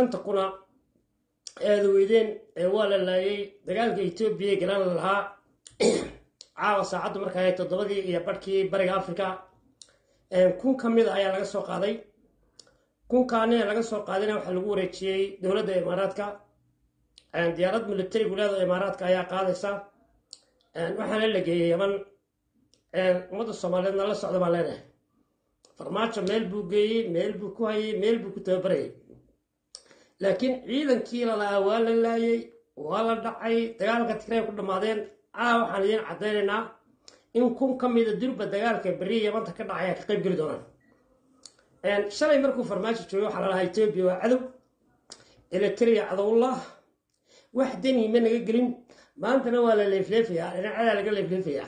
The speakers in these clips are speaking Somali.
shanta kuna eeda weydeen ee waa la laayay dagaalka etoobiya galaan la lahaa caawa saacaddu markaa ahayd toddobadii iyo barhkii bariga africa kun ka mid a ayaa laga soo qaaday kunkaanina laga soo qaadayna waxaa lagu wareejiyey dowladda imaaraadka diyaarad militarigu leedo imaaraadka ayaa qaadaysa waxaana la geeyey yaman ummadda soomaaliyeedna la socda baan leenahay farmaajo meel buu geeyey meel buu ku hayay meel buu ku tababarayay laakiin ciidankii lalaa waa la laayay waa la dhacay dagaalka tigray ku dhammaadeen caa waxaan idiin caddaynaynaa in kun ka mida durba dagaalka berri yamanta ka dhacaya ka qayb geli doonaan shalay markuu farmaajo joogay waxaa lalahaa etoobiya waa cadow eritrea cadowullah wax deni ma naga gelin maantana waa la leefleefayaa dhinacadaa laga leefleefayaa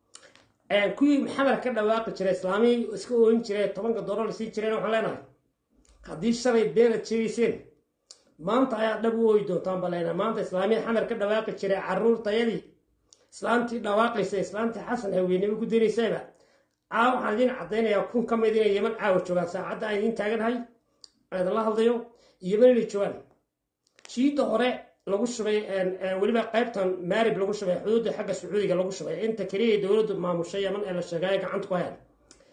kuwii maxamed ka dhawaaqi jiray islaamihii iska ooyin jiray tobanka dooro la sii jireen waxaan leenahay haddii shalay beenad sheegayseen maanta ayaa dhab u ooyi doontaan baa leenahay maanta islaamihii xamar ka dhawaaqi jiray caruurtayadii islaamtii dhawaaqaysa islaamtii xasan haweenimo ku daynaysayba caawa waxaan idiin caddaynayaa kun ka mid inay yeman caawa joogaan saacadda aan idiin taaganahay idinla hadlayo yeman inay joogaan jiidda hore lagu shubay weliba qaybtan maarib lagu shubay xuduudda xagga sacuudiga lagu shubay inta keliya dowladdu maamushay yaman ee la sheegay gacanta ku hayaan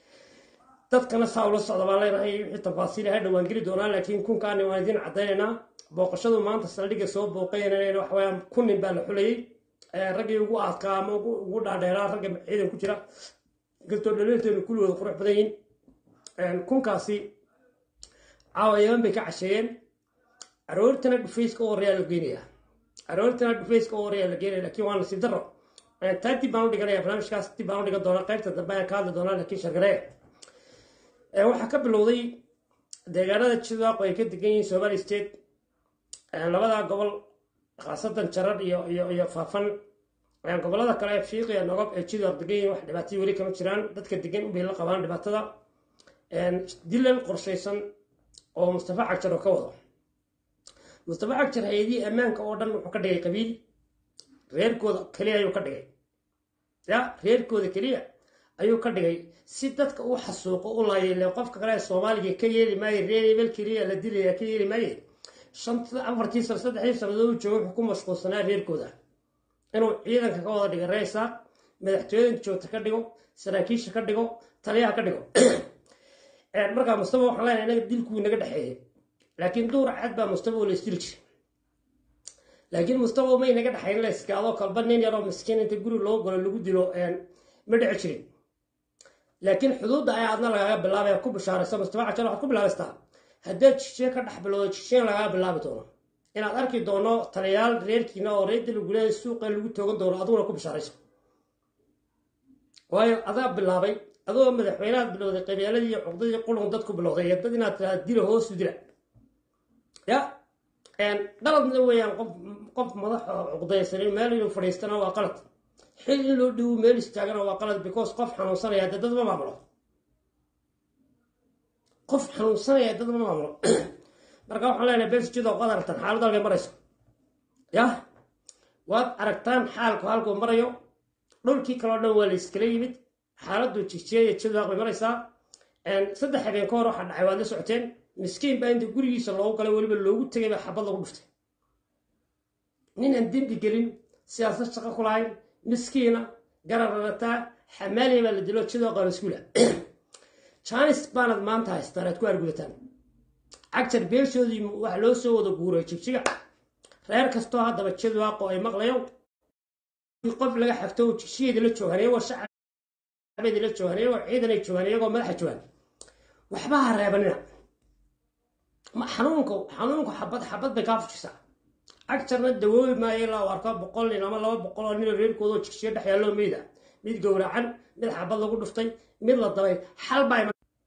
dadkana saa ula socda baan leenahay wixii tafaasiil ha dhowaan geli doonaa laakiin kunkaani waan idiin caddaynaynaa booqashadu maanta saldhigga soo booqaynayna waxaweyaan kun nin baa la xulayay raggii ugu aadkaa ama ugu dhaadheeraa ragga ciidan ku jira inkastoo dhaliilteenu kulligooda qurux badan yihin kunkaasi caawa yaman bay ka casheeyeen aroortana dhufayska u horeyaa la geynayaa aroortana dhufayska u horeyaa la geynaya lakiin waa nasiib daro taa dib baan u dhiganaya barnaamijkaas dib baan u dhigan doonaa qaybta dambe ayaan ka hadli doonaa laakiin shargaree waxaa ka bilowday deegaanada jidwaaqo ay ka degan yihiin somali state labada gobol khaasatan jarar iyo iyo iyo faafan gobolada kale ee fiiqiya nogob ee jidwaaq degan yihiin wax dhibaatay weli kama jiraan dadka degan ubay la qabaan dhibaatada dilan qorshaysan oo mustafa cagjar oo ka wado mustafa cagjar hay-adihii ammaanka oo dhan wuxuu ka dhigay qabiil reerkooda keliya ayuu ka dhigay ya reerkooda keliya ayuu ka dhigay si dadka u xasuuqo u laayele qofka kale ee soomaaliga ka yeeli maayo reer ebel keliya la dilaya ka yeeli maaye shanta afartii sano saddexdii sannadood u jooga wuxuu ku mashquulsanaa reerkooda inuu ciidanka ka wada dhiga reesa madaxtooyada joogta ka dhigo saraakiisha ka dhigo taliyaha ka dhigo markaa mustafa waxaan leenahay inaga dilkuu naga dhexeeyay laakiin duur cad baa mustafa oo la isdili jiray laakiin mustafa may naga dhexayn la iskaadoo kalba nin yaroo miskiin inta guri loo galo lagu dilo ma dhici jirin laakiin xuduudda ayaa adna lagaaga bilaabaya ku bishaaraysa mustafa cajar waxaad ku bilaabaystaa haddaad jijeen ka dhex bilowdo jijeen lagaaga bilaabi doono inaad arki doono taliyaal reerkiina oo reer daliguleeda suuqa lagu toogan doono aduguna ku bishaarayso waayo adaa bilaabay adoo madaxweynaad bilowday qabyaaladii iyo cuqdadii qulun dad ku bilowday iyo dad inaad tiraada dila hoosu dila ya qaladna weeyaan qof qof madax cuqdaysanin meel inuu fadhiistana waa qalad xil in loo dhiwo meel istaagana waa qalad because qof xanuunsanaya dee dad ma maamulo qof xanuunsanaya dad ma maamulo marka waxaan leenahay besjidoo qad aragtaan xaaladda halkay marayso yah waad aragtaan xaalku halkuu marayo dhulkii kaloo dhan waa la iskala yimid xaaladdu jijiyeya jidwaaq bay maraysaa saddex habeen ka hor waxaa dhacay waad la socoteen miskiin baa inta gurigiisa loogu galay weliba loogu tegay baa xabad lagu dhuftay nin aan dembi gelin siyaasad shaqo ku lahayn miskiina garararataa xamaaliya baa la dilo jidwaaqa mas-uula jaanis baanad maanta haystaan aad ku argudataan cagjar beeshoodii waxa loo soo wada guuray jigjiga reer kastoo haddaba jidwaaqo ay maqlayo qof laga xafto jigjigeeda la joogaan iyagoo shacabedi la joogaan iyagoo ciidanay joogaan iyagoo madaxa joogaan waxba ha reebanina xanuunka xanuunku xabad xabad bay kaa fujisaa cagjarna dawoobi maayo ilaa u arko boqol nin ama laba boqol oo nin reerkoodoo jigjiga dhex yaalloo meyda mid gowracan mid xabad lagu dhuftay mid la dabay xal baa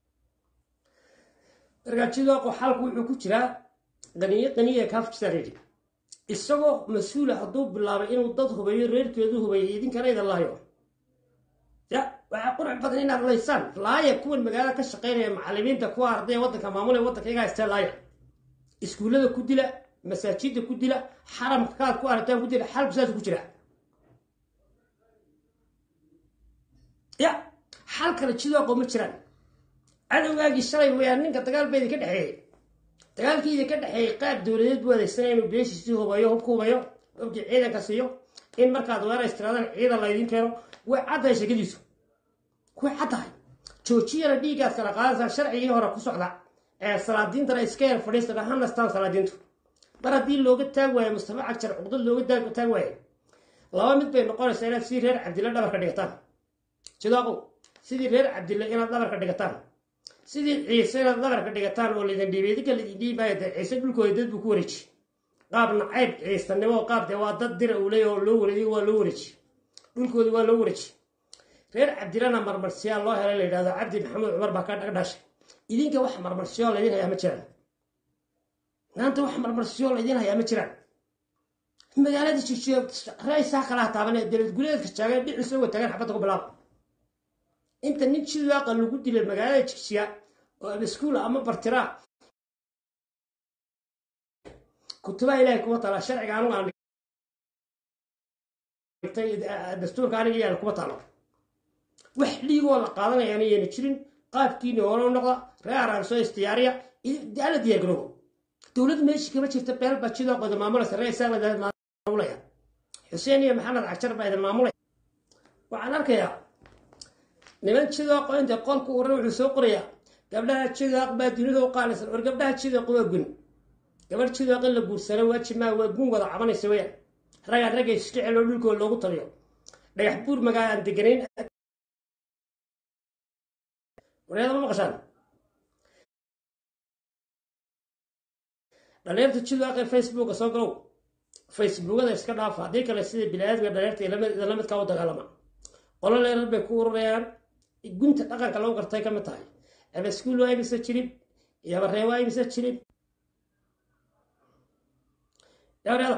markaajidoaqo xalku wuxuu ku jiraa qaniye qaniye kaa fujisaa reeri isagoo mas-uula hadduu bilaabay inuu dad hubeeyo reerkeedu hubeeyay idinkana idan laayo ya waxaa qurux badan inaad laysaan laaya kuwan magaalada ka shaqaynaya macalimiinta kuwa ardaya waddanka maamulaya waddanka iyagaa istee laaya iskuullada ku dila masaajidda ku dila xaramka kaad ku aragtaan ku dila xalku saas ku jira ya xal kale jidoaqo ma jiraan cadowgaagii shalay weyaan ninka dagaal ba idinka dhexeeyey dagaalkii idinka dhexeeyey qaab dowladeed buu adeegsanaya inuu beeshiisii hubayo hubku hubayo hubkii ciidanka siiyo in markaad weerays tiraadaan ciidan laydin keeno way caddahay sheekadiisu way caddahay joojiyana dhiiggaad kala qaadaysaa sharcigii hore ku socda ee salaadiintana iska yar fadhiista ha nastaan salaadiintu mar haddii looga taag waayo mustafa cagjar cuqdad looga taag waayo laba mid bay noqonaysaa inaad sidii reer cabdille dhabarka dhigataan sidaaqow sidii reer cabdille inaad dhabarka dhigataan sidii ciise inaad dhabarka dhigataan oo laydin dhiibay idinka laydin dhiibaayo dee ciise dhulkooda dad buu ku wareeji qaab nacayb ciisanimo qaab dee waa dad dira uu leeyahy oo loo wareejiy waa loo wareeji dhulkoodii waa loo wareeji reer cabdilana marmarsiyaa loo helay la yidhahdo cabdi maxamed cumar baa ka dhagdhaashay idinka wax marmarsiyo laydin hayaa ma jiraan maanta wax marmarsiyo laydin hayaa ma jiraan magaalada jijiyo raysaa kalaha taabanee dowlad guleedka jaagan dhiciisa uga taagan xabadda ku bilaaba inta nin jidaaqa lagu dilay magaalada jigjiya oo abaskuula ama bartiraa kutubaha ilaahay kuma taala sharciga anugu aan dhigtay dastuurka aniga yaala kuma taalo wax dhiigoo la qaadanaya anayana jirin qaabkiini hore u noqda reer araanso istiyaariya ala diyaar garoobo dowlad meeshii kama jirta beel baa jidooqooda maamulaysa reer isaaqda maamulaya xuseen iyo maxamed cagjar baa idin maamulaya waxaan arkayaa niman jidooqo inta qolku uran wuxuu soo qorayaa gabdhaha jidaaq baa dunida u qaalisan war gabdhaha jidaaq waa gun gabadh jidaaq in la guursano waajib maa waa gun wada cabanaysa weyaan ragaa ragga isjecel oo dhulkooda loogu taliyo dhagax buur magaa aan deganayn wareeda ma maqashaan dhalinyarta jidaaqee facebooka soo galow facebookada iska dhaafa haddii kale sida bini-aadmiga dhalinyarta idinla midkaa u dagaalama qolo leerar bay ku ururayaan gunta dhaqanka lagu gartay ka mid tahay abaskuul waa imisa jirib yabaree waa imisa jirib yabareeda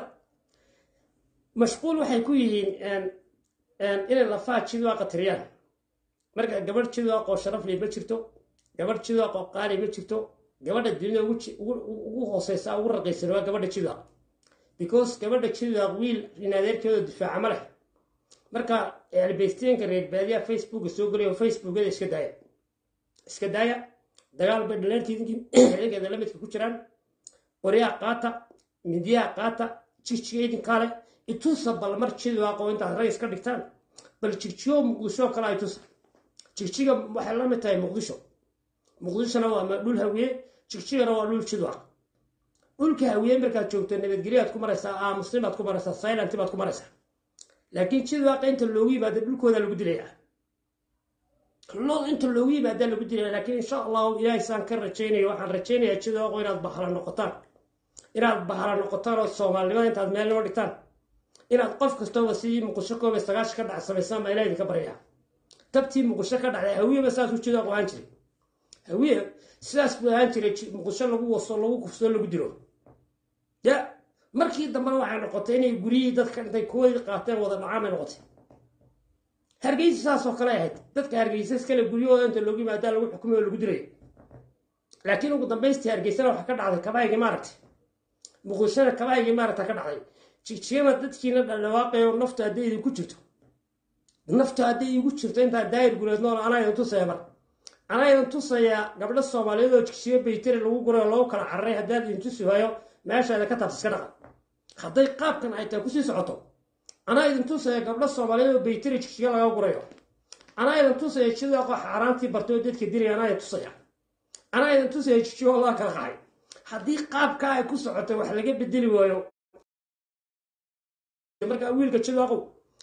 mashquul waxay ku yihiin inay lafaha jidwaaqa tiriyaan marka gabadh jidwaaqoo sharafli ma jirto gabadh jidwaaqoo qaali ma jirto gabadha dunida ugu hooseysa ugu raqiisan waa gabadha jidwaaq because gabadha jidwaaq wiil inadeerkeeda difaaca ma leh marka albeysteenka reer baadiyaha facebooka soo gelayo facebookada iska daaya iska daaya dagaal bay dhaleertiidinkeeda la midka ku jiraan qoryaha qaata midiyaha qaata jigjiga idinkaa leh itusa bal mar jidwaaqoo intaad rays ka dhigtaan bal jigjigo muqdisho kale ay tusa jigjiga waxay la mid tahay muqdisho muqdishona waa dhul hawiye jigjigana waa dhul jidwaaq dhulka hawiye markaad joogto nabadgelyaad ku maraysaa aamusnimaad ku maraysaa silent baad ku maraysaa laakiin jidwaaqa inta loogu yimaado dhulkooda lagu dilayaa lood inta loogu yimaadaa lagu dilaya laakiin insha allahu ilaahay saan ka rajaynayo waxaan rajaynayaa jidwaaqo inaad bahala noqotaan inaad bahala noqotaan oo soomaalinimada intaad meel noo dhigtaan inaad qof kastooba sidii muqdisho koob iyo sagaashan ka dhac samaysaan baa ilaah idinka baryaa tabtii muqdisho ka dhacday hawiyeba saasuu jidwaaq ahaan jiray hawiye sidaas buu ahaan jiray muqdisho lagu waso lagu kufsoo lagu dilo ya markii dambena waxay noqotay inay guryihii dadka intay kuwadii qaateen wada dhacaan bay noqotay hargeysa saasoo kale ahayd dadka hargeysa iskale guryahooda inta loogu yimaadaa lagu xukumay oo lagu dilay laakiin ugu dambaystii hargeysana waxaa ka dhacday kabahaygii maaragtay muqdishona kabahaygii maaragta ka dhacday jigjigana dadkiina dhaldhawaaqayo naftu hadday idinku jirto naftu hadday igu jirto intaan daayir guleed nool anaa idin tusaya mar anaa idin tusayaa gabdho soomaaliyeed oo jigjiyo baytari lagu guray oo lagu kala cararay haddaad idin tusi waayo meeshaada ka taabta iska dhaqa hadday qaabkan ay tahay kusii socoto anaa idin tusaya gabdho soomaaliyeed oo baytari jigjiga laga gurayo anaa idin tusaya jidaaqo xaaraantii bartay oo dadka dilaya anaa idin tusaya anaa idin tusaya jigjigo laa kala qaxay haddii qaabkaa ay ku socotay wax laga bedeli waayo markaa wiilka jidaaqow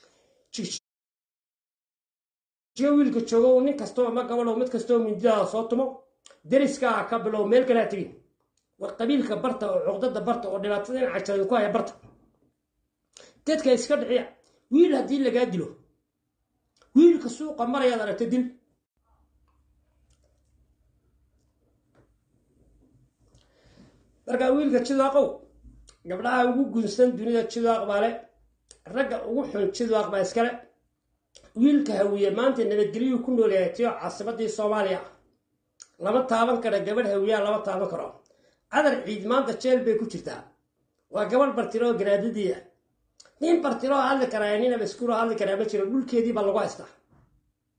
jigjigo wiilka joogo nin kastoo ma gabadho mid kastoo mindidaada soo tumo deriskaa ka bilow meel kalaa tegin war qabiilka barta oo cuqdada barta oo dhibaatada in cajadin ku haya barta dadka iska dhiciya wiil haddii lagaa dilo wiilka suuqa marayaad aragta dil markaa wiilka jidaaqow gabdhaha ugu gunsan dunida jidaaq baa le ragga ugu xun jidaaq baa iskale wiilka hawiye maanta nabadgelyuu ku nool yahay tiyo caasimadii soomaaliya lama taaban kara gabadh hawiyaa lama taaban karo cadar ciid maanta jeel bay ku jirtaa waa gabadh bartiroo garaadadii ah nin bartiroo hadli karaa nin abaskuuroo hadli karaa ma jiro dhulkeedii baa lagu haystaa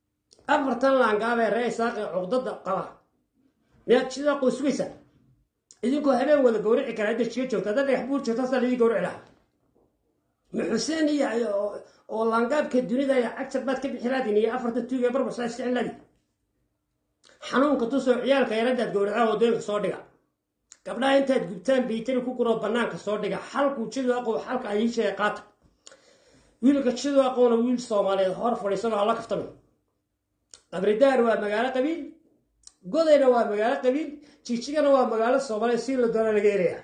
afartan laangaabee ree isaaqee cuqdada qaba miyaad jidaaqoo sugaysaa idinkoo habeen wada gawrici kara hadda jiga joogta hadda dhagax buur joogta asaa laidin gawrici lahaa ma xuseen iyo oo laangaabka dunida iyo cagtar baad ka bixi laadin iyo afartan tuug ee barbarsaa isicin laadin xanuunka tusoo ciyaalka yaraddaad gawracaa wadooyinka soo dhiga gabdhaha intaad gubtaan baytari ku guroo bannaanka soo dhiga xalku jidu aqow xalka ayiishae qaata wiilka jidu aqowna wiil soomaaliyeed hor fadhiisanoo hala kaftami qabridaar waa magaalo qabiil godayna waa magaalo qabiil jigjigana waa magaalo soomaaliyeed si la doona laga helayaa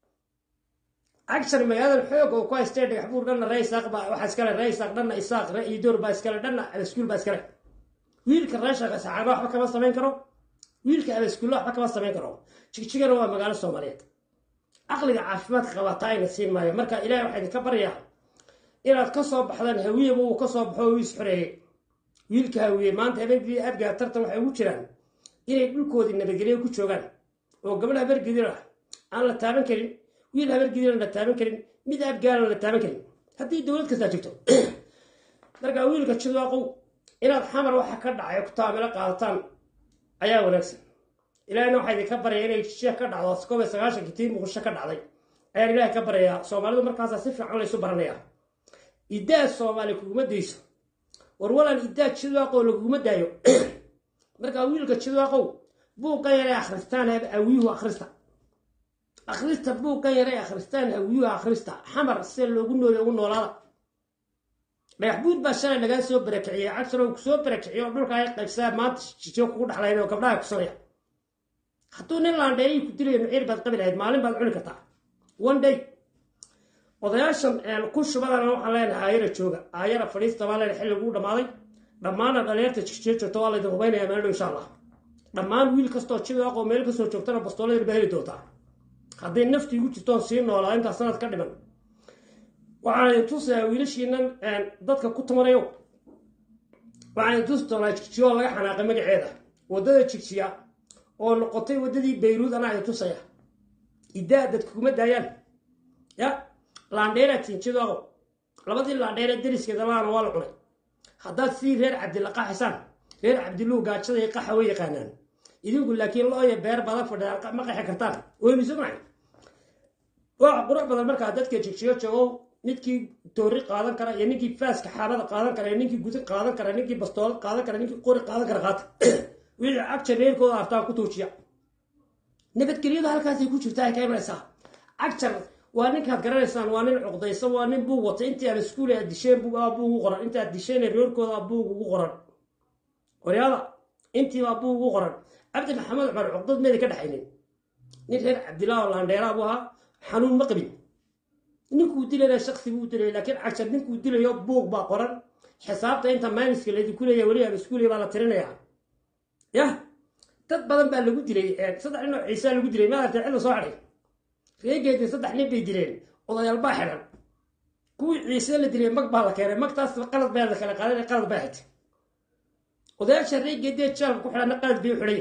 cagshar magaalada xoog oo ku haystee dhagax buur dhanna raysaaq baa waxaa iskale raysaaq dhanna isaaq idoor baa iskale dhanna abaskuul baa iskale wiilka reeshaqa saxaaba waxba kama samayn karo wiilka abaskuulla waxba kama samayn karo jigjigana waa magaalo soomaaliyeed caqliga caafimaadka qabataa ayna siin maayo marka ilahay waxaa idinka baryaa inaad ka soo baxdaan hawiyeba uu ka soo baxo wiis xoreeyey wiilka hawiye maanta habeenkii abgaa tartan waxay ugu jiraan inay dhulkoodii nabadgelyo ku joogaan oo gabadh habargidin ah aan la taaban karin wiil habargidina la taaban karin mid abgaalan la taaban karin haddii dowlad kastaa jirto markaa wiilka jidaaqow inaad xamar waxa ka dhacay ku taamilo qaadataan ayaa wanaagsan ilaahina waxaa idinka baraya inay sheekh ka dhacdo koob iyo sagaashankii tii muqdisho ka dhacday ayaan ilaahay ka baryayaa soomaalidu markaasaa si fiican laysu baranayaa iddaad soomaali kuguma dayso war walan iddaad jidaaqow laguguma daayo markaa wiilka jidaaqow buuqan yaray akhristaan awiyuhu akhrista akhrista buuqan yaray akhristaan awiyuhu akhrista xamar sida loogu nool ugu noolaada dhagax buud baa shalay lagaa soo barakiciyey cagsarow kusoo barakiciyo dhulka ay qaybsaa maanta jijo kugu dhaxlayn oo gabdhaha kusanaya hadduu nin laandheerii ku dilayo nuciir baad qabi lahayd maalin baad cuni kartaa one day odayaashan ku shubadana waxaan leenahay aayara jooga aayara fadhiista baa leena xilliguu dhammaaday dhammaana dhalinyarta jijiyo joogta waa laydin hubaynaya meeldhow insha allah dhammaan wiil kastoo jidaaqoo meel kasoo joogtana bastoolada baa heli doontaa hadday nafti igu jirtoon sii noolaa intaa sanad ka dhiman waxaan idin tusayaa wiilashiinan dadka ku tumanayo waxaan idin tusi doonaa jigjiyo oo laga xanaaqay magaceeda waddada jigjiya oo noqotay waddadii bayruud anaa idin tusaya iddaa dadka kuma daayaan ya laandheeraa tinjidaaqo labadii laandheere deriskeeda laana waa la cunay haddaad sidii reer cabdilla qaxaysaan reer cabdilluhu gaajada iyo qaxa way yaqaanaan idinku laakiin looya beer badan fadhiyaan ma qaxi kartaan weymiso macay waxa qurux badan markaa dadka jigjiyo joogow ninkii toori qaadan kara iyo ninkii faaska xaabada qaadan kara iyo ninkii gudin qaadan kara ninkii bastoolad qaadan kara ninkii qori qaadan kara qaata wixii cagjar reerkooda aftaan ku tuujiya nabadgelyada halkaasay ku jirtaa ay ka imanaysaa cagjar waa ninkaad garanaysaan waa nin cuqdaysan waa nin buug watay intii aad iskuule aad disheen baa buug ugu qoran intii aad disheen reerkooda buug ugu qoran qoryaada intiibaa buug ugu qoran cabdi maxamed cumar cuqdad meeda ka dhexaynin nin reer cabdillah oo laandheeraa buu ahaa xanuun ma qabin ninkuu dilayna shaksi buu dilay laakiin cagjar ninkuu dilayo buug baa qoran xisaabta inta maamiska laydinku leeya weli aan iskuuley baa la tirinayaa yah dad badan baa lagu dilay saddex nin oo ciisaa lagu dilay maaragtay cidda soo xadhay reegeedii saddex nin bay dileen odayaal baa xidhan kuwii ciise la dilay mag baa la keenay magtaas qalad baa la kala qaaday qalad baa xigtay odayaasha reegeedii jaalka ku xidhanna qalad bay u xidhay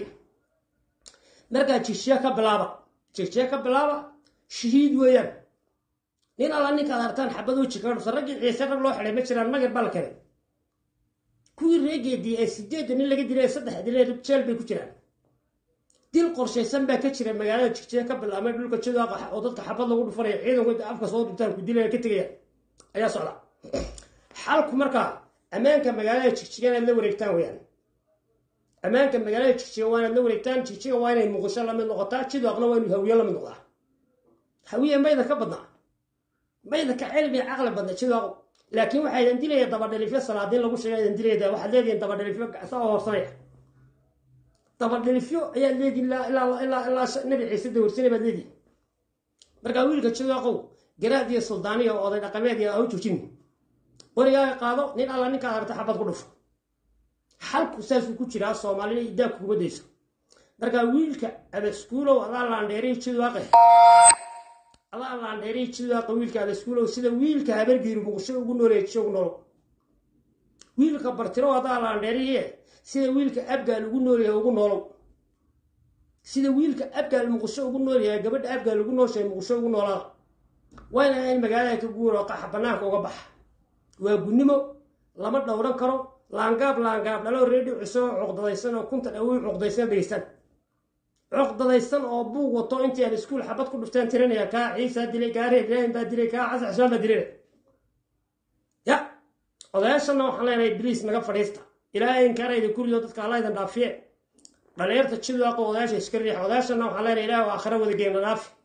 markaa jigjiya ka bilaaba jigjiya ka bilaaba shahiid weeyaan nin alla ninkaad artaan xabad u jikaadhusa raggii ciise rag loo xidhay ma jiraan magar baa la keenay kuwii reegeedii ee sideedda nin laga dilay ee saddex dilay jeel bay ku jiraan dil qorshaysan baa ka jira magaalada jigjiya ka bilaabmay dhulka jidaaqa oo dadka xabad lagu dhufanaya ciidanku inta afka soo dhuntaan ku dilaya ka tegaya ayaa socda xalku markaa ammaanka magaalada jigjiga inaad la wareegtaan weyaan ammaanka magaalada jigjiga waa inaad la wareegtaan jigjiga waa inay muqdisho lamid noqotaa jidaaqna waa inuu hawiye lamid noqdaa hawiye mayda ka badnaa mayda ka cilmi caqli badna jidaaqo laakiin waxaa idan dilaya dabadhalifyo salaadiin lagu sheega idan dilaya waxaad leedihiin dabadhalifyo saa oo horsanaya dabadhalifyo ayaad leedihin ilaa nabi ciise dawarsane baad leedihin markaa wiilka jidaaqow garaad iyo suldaaniya oo oday dhaqameed iyo ahu joojin qorigaaga qaado nin alla ninkaad aragta xabad ku dhufo xalku saasuu ku jiraa soomaalina idaa kuguma dayso markaa wiilka abaskuulow adaa laandheeray jidaaqe adaa laandheeray jidaaqa wiilka abaskuulow sida wiilka habargiiru muqdisho ugu nooleejiyo ugu noolo wiilka bartirow adaa laandheeriye sida wiilka abgaal ugu noolyahay ugu noolow sida wiilka abgaal muqdisho ugu noolyahay gabadha abgaal ugu nooshahay muqdisho ugu noolaada wayna in magaalada ka guuro qaxa banaanka uga baxa waa gunnimo lama dhowran karo laangaab laangaab dhalo reedhi cusoo cuqdadaysan oo kunta dhawi cuqdaysan dhegeystaan coqdadaysan oo buug wato intii aan iskuul xabad ku dhufteen tirinaya kaa ciisaa dilay kaa reer ibraahim baa dilay kaa xasan xusmaan baa dilay ya odayaashana waxaan leenahay bariis naga fadhiista ilaahay inkaarayda kuriyo dadka alla idin dhaafiye dhalinyarta jidaaqo odayaasha iska riix odayaashana waxaan leenahay ilaah aakhira wada geena dhaafi